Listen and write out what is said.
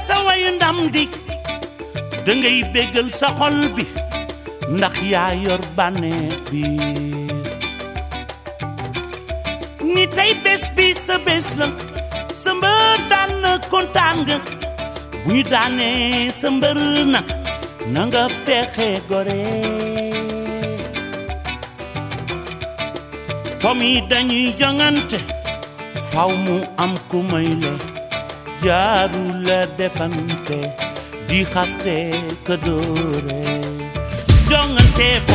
sa wayu ndam di dangay béggal sa xol bi ndax yaa yor bànneex bi ni tey bés bi sa bés la sa mbër daan na kontaan nga bu ñu daanee sa mbër na na nga fexe gore tom yi dañuy jongante faw mu am ku may la jaaru la defante di xaste ka doore jongante